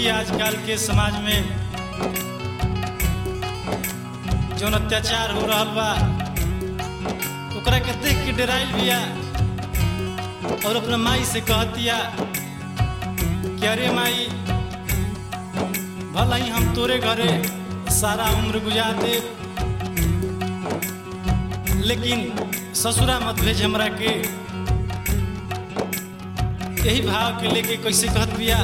देखिए आजकल के समाज में जौन अत्याचार हो रहा बा ओकरा के देख के डराइल बिया और अपना माई से कहतिया कि अरे माई भला ही हम तोरे घरे सारा उम्र गुजार दे लेकिन ससुरा मत भेज हमरा के यही भाव के लेके कैसे कहत बिया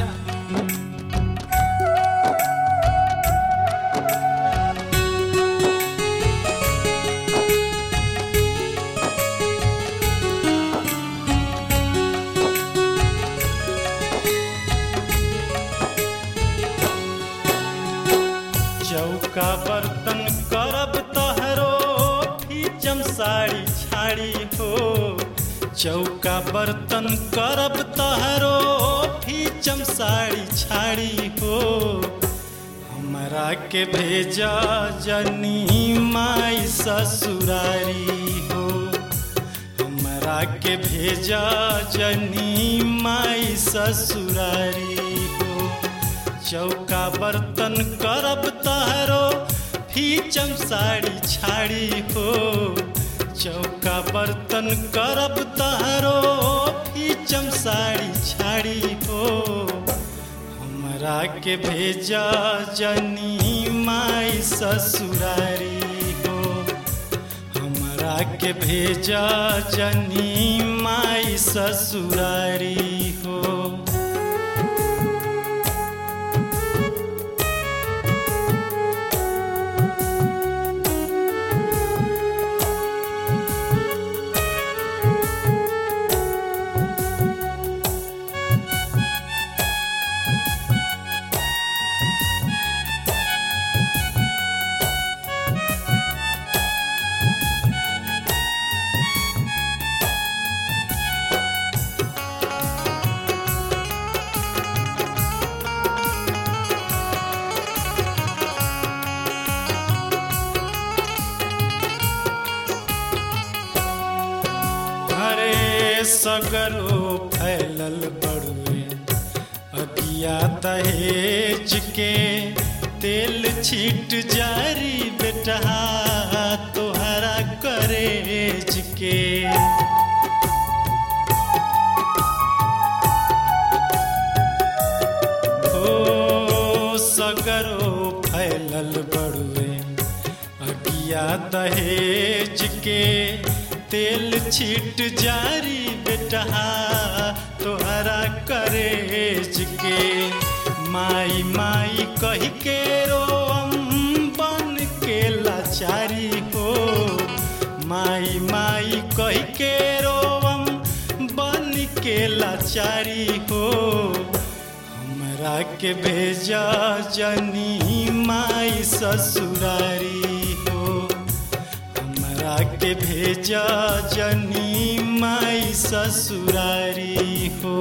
चौका बर्तन करब तहरो फीचम साड़ी छाड़ी हो चौका बर्तन करब तहरो फीचम साड़ी छाड़ी हो हमरा के भेजा जनी माई ससुरारी हो हमरा के भेजा जनी माई ससुरारी हो चौका बर्तन करब तहरो फीचम साड़ी छाड़ी हो चौका बर्तन करब तहरो फीचम साड़ी छाड़ी हो हमरा के भेजा जनी माई ससुरारी हो हमरा के भेजा जनी माई ससुरारी हो हरे सगरो फैलल बड़ुए अगिया दहेज के तेल छीट जारी बेटा तोहरा करेज के ओ सगरो फैलल बड़ुए अगिया दहेज के तेल छीट जारी बेटा तोहरा करेज के माई माई कही के रोम बन के लाचारी हो माई माई कही के रोम बन के लाचारी हो हमरा के भेजा जनी माई ससुरारी हो हमरा के भेजा जनी माई ससुरारी हो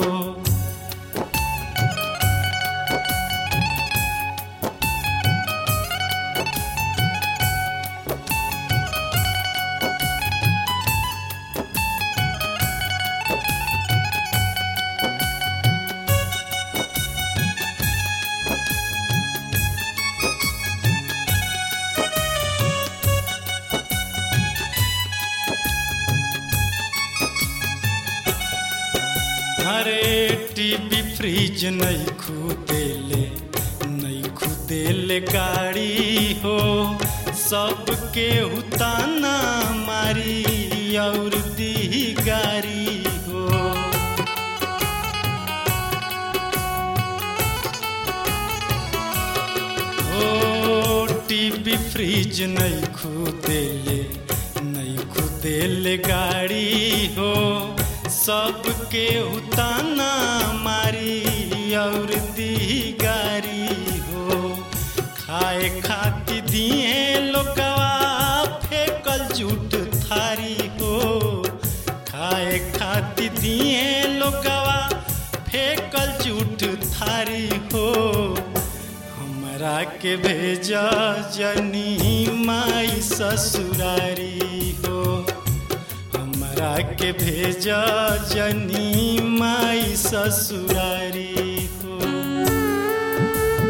हरे टीवी फ्रिज नहीं खुदेले नहीं खुदेले गाड़ी हो सबके उताना मारी और दी गारी हो ओ टीवी फ्रिज नहीं खुदेले नहीं खुदेले गाड़ी हो सबके उताना मारी और दी गारी हो खाए खाती दिए लोकवा फेकल जूठ थारी हो खाए खाती दिए लोकवा फेकल जूठ थारी हो हमरा के भेजा जनी माई ससुरारी हो हमरा के भेजा जनी माई ससुरारी हो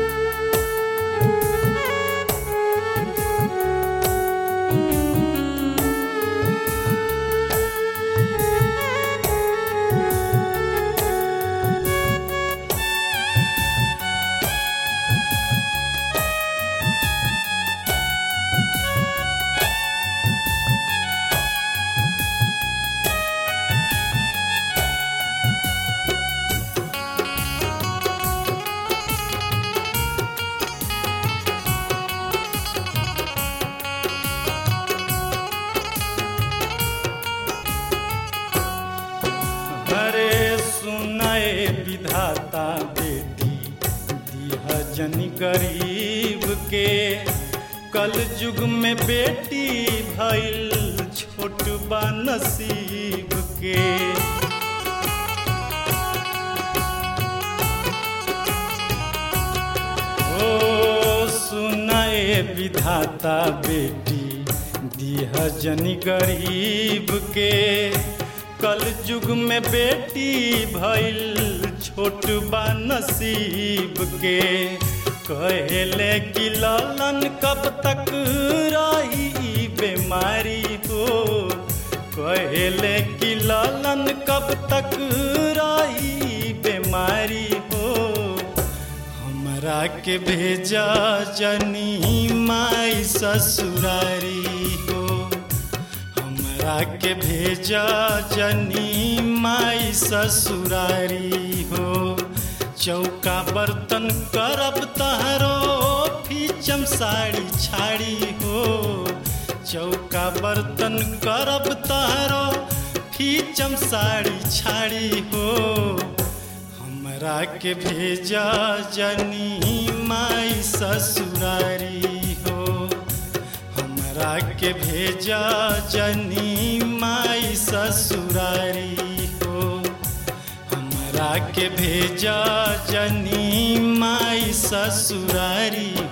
जनी गरीब के कल युग में बेटी भइल छोट बा नसीब के ओ सुनाए विधाता बेटी दिह जनी गरीब के कल युग में बेटी भइल छोट बा नसीब के कहले कि ललन कब तक रही ई बीमारी हो कहले कि ललन कब तक रही ई बीमारी हो हमरा के भेजा जनी माई ससुरारी हो हमरा के भेजा जनी माई ससुरारी हो चौका बर्तन करब तहरो फीचम साड़ी छाड़ी हो चौका बर्तन करब तहरो फीचम साड़ी छाड़ी हो हमरा के भेजा जनी माई ससुरारी हो हमरा के भेजा जनी माई ससुरारी हो हमरा के भेजा जनी माई ससुरारी